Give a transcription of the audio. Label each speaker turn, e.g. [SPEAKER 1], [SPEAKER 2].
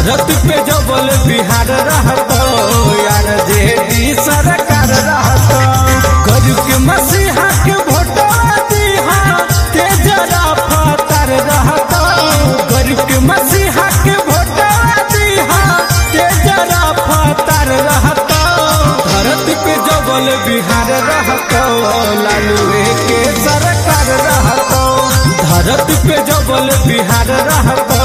[SPEAKER 1] धरती पे जबल बिहार रहत यार जेडी सरकार रहत गरीब के मसीहा के भोटवा दिहा ते जरा फतर रहत गरीब के मसीहा के भोटवा दिहा ते जरा फतर रहत धरती पे जबल बिहार रहत लालू के सरकार रहत धरती पे जबल बिहार रहत